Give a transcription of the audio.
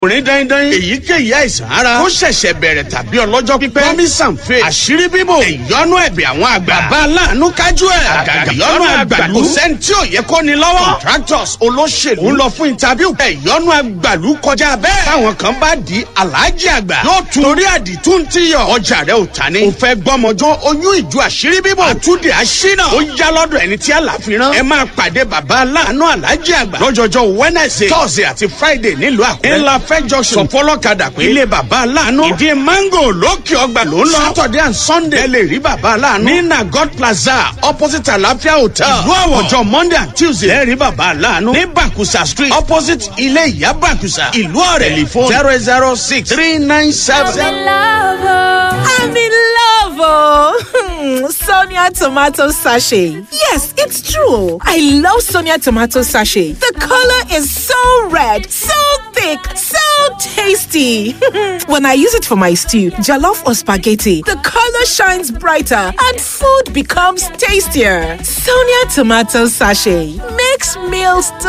ọkùnrin dandan èyíkéyìí àìsàn ara ó ṣẹ̀ṣẹ̀ bẹ̀rẹ̀ tàbí ọlọ́jọ́ pípẹ́ promise and faith àṣírí bíbò ìyọnu ẹ̀bẹ̀ àwọn àgbà bàbá aláàánú kájú ẹ̀ àgàgà ìyọnu àgbàlú kò sẹ́ni tí ò yẹ kó ni lọ́wọ́ contractors olóṣèlú ń lọ fún interview ìyọnu àgbàlú kọjá bẹ́ẹ̀ táwọn kan bá di aláàjì àgbà yóò tún torí àdìtú ń tíyọ̀ ọjà rẹ̀ ò ta ni ò fẹ́ gbọ́mọjọ́ oyún ìjọ àṣírí bíbò àtúndì àṣínà ó yá lọ́dọ̀ ẹni tí àlàfíran ẹ máa pàdé bàbá aláàánú aláàjì àgbà lọ́jọ́jọ́ wednesday thursday àti friday nílùú àkúrẹ́ ńlá fẹ́ junction sọ fọlọ́kadà pé ilé bàbá aláàánú ìdí mango lókè ọgbà ló ń lọ saturday and sunday ẹ lè rí bàbá aláàánú ní nagod plaza opposite àlàáfíà hotel ìlú àwọ̀ ọjọ́ monday and tuesday ẹ rí bàbá aláàánú ní bakusa street opposite ilé ìyá bakusa ìlú ọ̀rẹ́ telephone zero zero six three nine seven. I'm in love, oh. Sonia tomato sachet. Yes, it's true. I love Sonia tomato sachet. The color is so red, so thick, so tasty. when I use it for my stew, jollof or spaghetti, the color shines brighter and food becomes tastier. Sonia tomato sachet makes meals